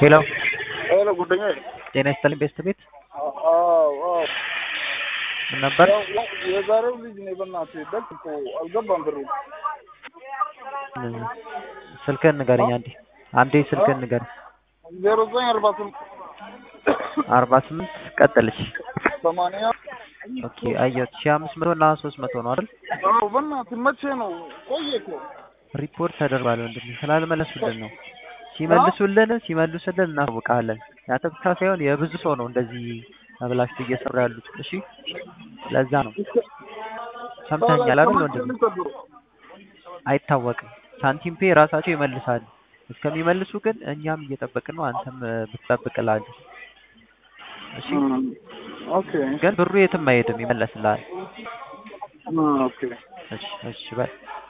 ሄሎ ሄሎ ጉደኛዬ። ጤና ይስጥልኝ ቤስት ቤት አዎ አዎ። ምን ነበር? ያው የዛሬው ልጅ ነው በእናትህ ደግ እኮ አልገባም ብሩ። ስልክህን ንገረኝ አንዴ አንዴ ስልክህን ንገረኝ። ዜሮ ዘጠኝ አርባ ስምንት አርባ ስምንት ቀጥልሽ። ሰማንያ ኦኬ አየሁት። ሺህ አምስት መቶ እና ሶስት መቶ ነው አይደል? አዎ በእናትህ መቼ ነው? ቆየ እኮ ሪፖርት ተደርጓል ወንድሜ ስላልመለሱልን ነው። ሲመልሱልን ሲመልሱልን እናሳውቃለን። ያንተ ብቻ ሳይሆን የብዙ ሰው ነው እንደዚህ ተብላሽቶ እየሰሩ ያሉት። እሺ ለዛ ነው ሰምተኛል አይደል ወንድሜ? አይታወቅም። ሳንቲም ፔ ራሳቸው ይመልሳሉ። እስከሚመልሱ ግን እኛም እየጠበቅን ነው። አንተም ብትጠብቅላለህ። እሺ ኦኬ ግን ብሩ የትም አይሄድም፣ ይመለስልሃል። ኦኬ እሺ እሺ በል